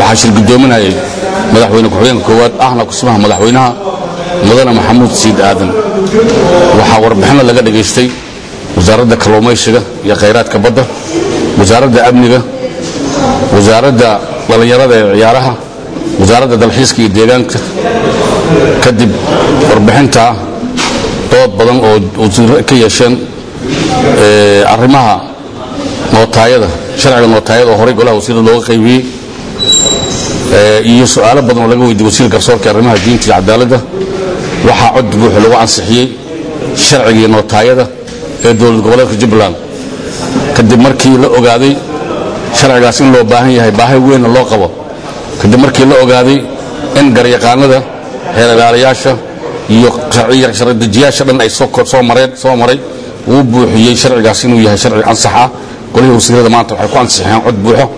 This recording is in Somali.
waxaa shir guddoominayay madaxweyne ku-xigeenka koowaad ahna kusimaha madaxweynaha mudane maxamuud siid aadan waxaa warbixinna laga dhegaystay wasaaradda kalluumaysiga iyo khayraadka badda wasaaradda amniga wasaaradda dhallinyarada ee ciyaaraha wasaaradda dalxiiska iyo deegaanka kadib warbixintaa dood badan oo wasiirro ka yeesheen arrimaha nootaayada sharciga nootaayada oo horey golaha wasiirada looga qaybiyey iyo su-aalo badan oo laga weydiiyey wasiir garsoorka arrimaha diinta iyo cadaaladda waxaa cod buuxa lagu ansixiyey sharcigii nootaayada ee dowlad goboleedka jubbaland kadib markii la ogaaday sharcigaas in loo baahan yahay baahi weynna loo qabo kadib markii la ogaaday in garyaqaanada heer ilaalayaasha iyo sharcidejiyaasha dhan ay soo mareen soo maray uu buuxiyey sharcigaas inuu yahay sharci ansax ah golihii wasiirada maanta waxay ku ansixiyeen cod buuxo